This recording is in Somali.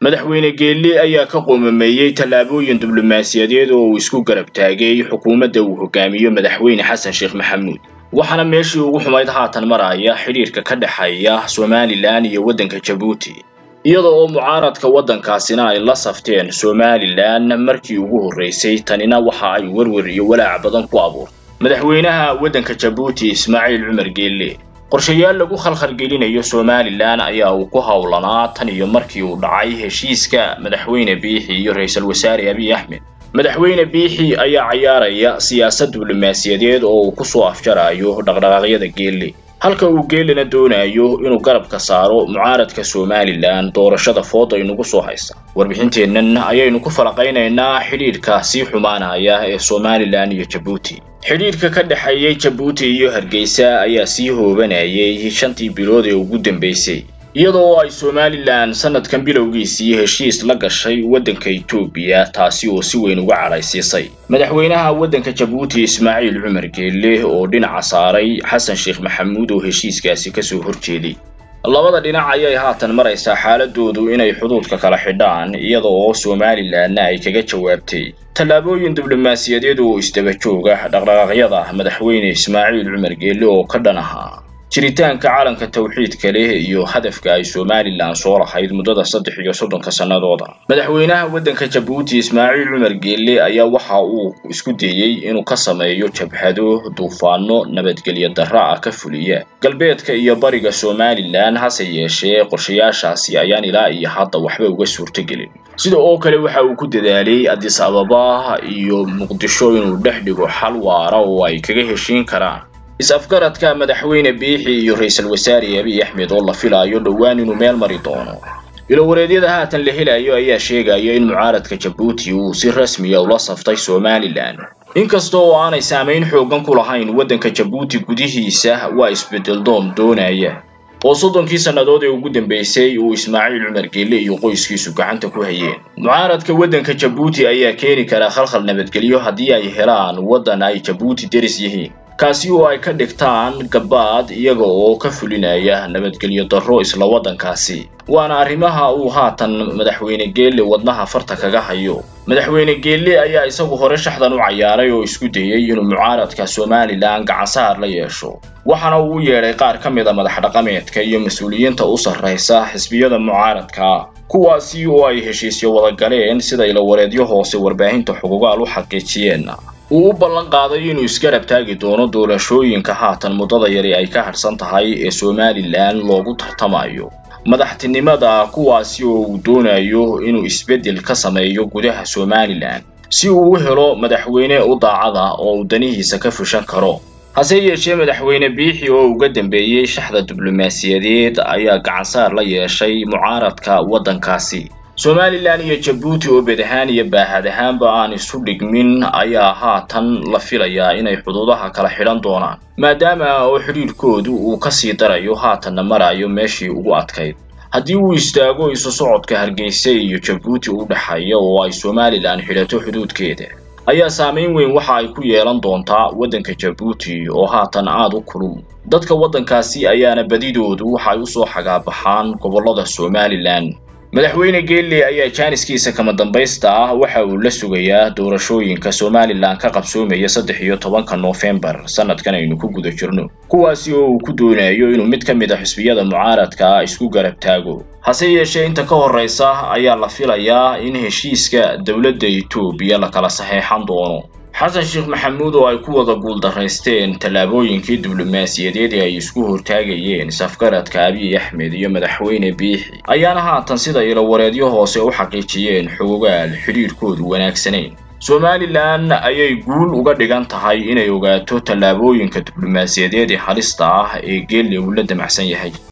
madaxweyne geelle ayaa ka qoomameeyey tallaabooyin diblomaasiyadeed oo uu isku garab taagay xukuumadda uu hogaamiyo madaxweyne xasan sheekh maxamuud waxaana meeshii ugu xumayd haatan maraya xidhiirka ka dhexeeya somalilan iyo waddanka jabuuti iyada oo mucaaradka waddankaasina ay la safteen somalilan markii ugu horraysay tanina waxa ay werwer iyo walaac badan ku abuurtay madaxweynaha waddanka jabuuti ismaaciil cumar geelle qorshayaal lagu khalkhalgelinayo somalilan ayaa uu ku howlanaa tan iyo markii uu dhacay heshiiska madaxweyne biixi iyo ra-iisul wasaare abiy axmed madaxweyne biixi ayaa cayaaraya siyaasad diblomaasiyadeed oo uu ku soo afjarayo dhaqdhaqaaqyada geelle halka uu geelena doonayo inuu garabka saaro mucaaradka somalilan doorashada fooda inugu soo haysa warbixinteennan ayaynu ku falaqaynaynaa xidhiidhka sii xumaanaya ee somalilan iyo jabuuti xidhiidhka ka dhexeeyey jabuuti iyo hargeysa ayaa sii hoobanayay shantii bilood ee ugu dambeysay iyadoo ay somalilan sanadkan bilowgiisii heshiis la gashay waddanka etoobiya taasi oo si weyn uga cadhaysiisay madaxweynaha waddanka jabuuti ismaaciil cumar geelle oo dhinaca saaray xasan sheekh maxamuud oo heshiiskaasi kasoo horjeeday labada dhinac ayay haatan maraysaa xaaladoodu inay xuduudka kala xidhaan iyada oo somalilanna ay kaga jawaabtay tallaabooyin diblomaasiyadeed oo isdaba jooga dhaqdhaqaaqyada madaxweyne ismaaciil cumar geelle oo ka dhan ahaa jiritaanka calanka tawxiidka leh iyo hadafka ay somalilan soo lahayd muddada saddex iyo soddonka sannadooda madaxweynaha waddanka jabuuti ismaaciil cumar geelle ayaa waxa uu isku dayey inuu ka sameeyo jabhado duufaano nabadgelyo darra ah ka fuliya galbeedka iyo bariga somalilan hase yeeshee qorshayaashaasi ayaan ilaa iyo hadda waxba uga suurtogelin sida oo kale waxa uu ku dadaalay adis ababa iyo muqdisho inuu dhex dhigo xal waara oo ay kaga heshiin karaan is-afgaradka madaxweyne biixi iyo ra-iisul wasaare abiy axmed oo la filaayo dhowaan inuu meel mari doono ilowareedyada haatan la helayo ayaa sheegaya in mucaaradka jabuuti uu si rasmiya ula saftay somalilan inkasta oo aanay saamayn xoogan ku lahayn waddanka jabuuti gudihiisa waa isbedel doon doonaya oo soddonkii sannadood ee ugu dambeysay uu ismaaciil cumar geelle iyo qoyskiisu gacanta ku hayeen mucaaradka waddanka jabuuti ayaa keeni kara khalkhal nabadgelyo haddii ay helaan waddan ay jabuuti deris yihiin kaasi oo ay ka dhigtaan gabaad iyaga oo ka fulinaya nabadgelyo darro isla waddankaasi waana arrimaha uu haatan madaxweyne geelle wadnaha farta kaga hayo madaxweyne geelle ayaa isagu hore shaxdan u cayaaray oo isku dayey inuu mucaaradka somalilan gacansaar la yeesho waxaana uu u yeedhay qaar ka mid a madax dhaqameedka iyo mas-uuliyiinta u sarraysa xisbiyada mucaaradka kuwaasi oo ay heshiisyo wada galeen sida ilawareedyo hoose warbaahinta xuquugaal u xaqiijiyeen uu u ballan qaaday inuu isgarab taagi doono doorashooyinka haatan muddada yari ay ka hadhsan tahay ee somalilan loogu tartamayo madaxtinimada kuwaasi oo uu doonayo inuu isbeddel ka sameeyo gudaha somalilan si uu u helo madaxweyne u daacada oo uu danihiisa ka fushan karo hase yeeshee madaxweyne biixi oo uga dambeeyey shaxda diblomaasiyadeed ayaa gacansaar la yeeshay mucaaradka waddankaasi somalilan iyo jabuuti oo bed ahaan iyo baahad ahaanba aan isu dhigmin ayaa haatan la filayaa inay xuduudaha kala xidhan doonaan maadaama oo xidhiidhkoodu uu kasii darayo haatanna marayo meeshii ugu adkayd haddii uu istaago isu socodka hargeysa iyo jabuuti u dhexeeya oo ay somalilan xidhato xuduudkeeda ayaa saamayn weyn waxa ay ku yeelan doontaa waddanka jabuuti oo haatan aada u kulul dadka waddankaasi ayaana badidoodu waxay usoo xagaabaxaan gobollada somalilan madaxweyne geelle ayaa jaaniskiisa kama dambaysta ah waxa uu la sugayaa doorashooyinka somalilan ka qabsoomaya saddex iyo tobanka noofembar sanadkan aynu ku guda jirno kuwaasi oo uu ku doonayo inuu mid ka mid a xisbiyada mucaaradka isku garab taago hase yeeshee inta ka horraysa ayaa la filayaa in heshiiska dowladda etoobiya la kala saxeexan doono xasan sheekh maxamuud oo ay ku wada guuldaraysteen tallaabooyinkii diblomaasiyadeed ee ay isku hortaagayeen safgaradka abiy axmed iyo madaxweyne biixi ayaana haatan sida ilowareedyo hoose u xaqiijiyeen xogogaal xidhiidhkoodu wanaagsanayn somalilan ayay guul uga dhigan tahay inay ogaato tallaabooyinka diblomaasiyadeed ee halista ah ee geelle uu la damacsan yahay